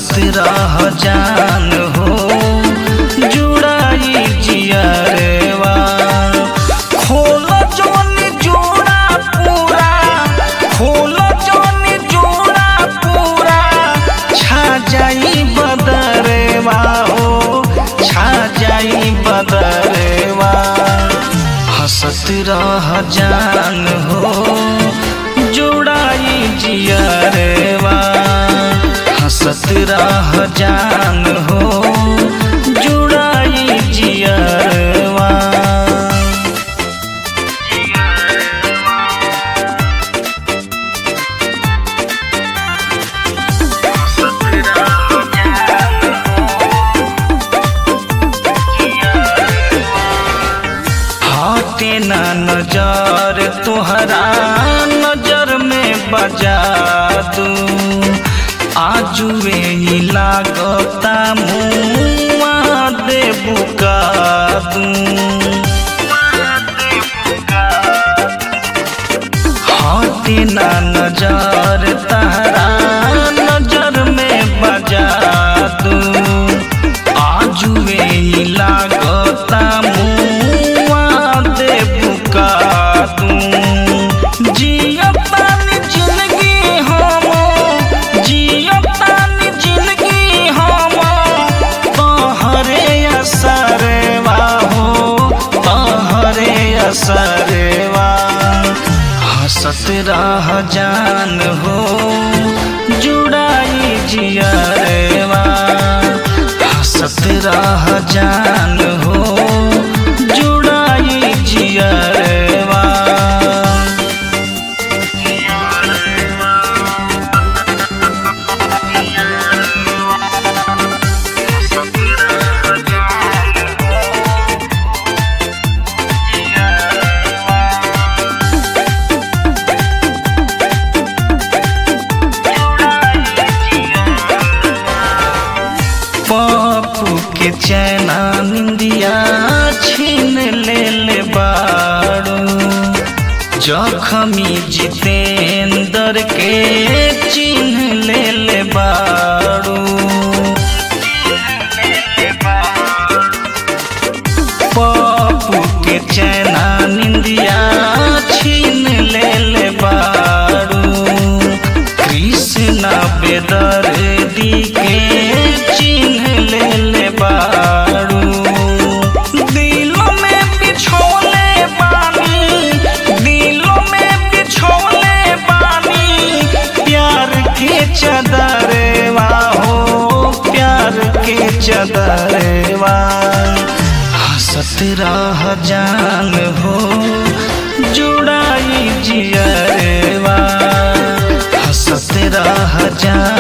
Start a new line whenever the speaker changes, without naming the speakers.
हंसत रह जान हो जुड़ाई जियरवा खोल जोनी जोड़ा पूरा खोल जोनी जोड़ा पूरा छा जाई बदरवा हो छा जाई बदरवा हंसत रह जान हो जुड़ाई जियरवा हंसत रह जान हो जुड़ाई जियरवा हटे ना नजर तुहरा नजर में बजा दू आजुए ही लागता मुआ दे बुका दू हटे ना नजर तहरा नजर में बजा दू आजुए ही लागता मुआ दे बुका दू जियतानी जिंदगी हम जियतानी जिंदगी हम तोहरे असरवा हो तोहरे असरवा हंसत रह जान हो जुड़ाई जियरवा हंसत रह जान हो जुड़ाई जियरवा पप्पू के चैना निंदिया छीन ले ले बाड़ू जखमी जितेंद्र के चिन्ह ले ले बाड़ू पप्पू के चैना निंदिया छीन ले ले बाड़ू कृष्ण बेदर्दी के चिन्ह ले ले बाड़ू दिलों में बिछोले बानी दिलों में बिछोले बानी प्यार के चदरवा हो प्यार के चदरवा हंसत रह जान हो जुड़ाई जियरवा हंसत रह जान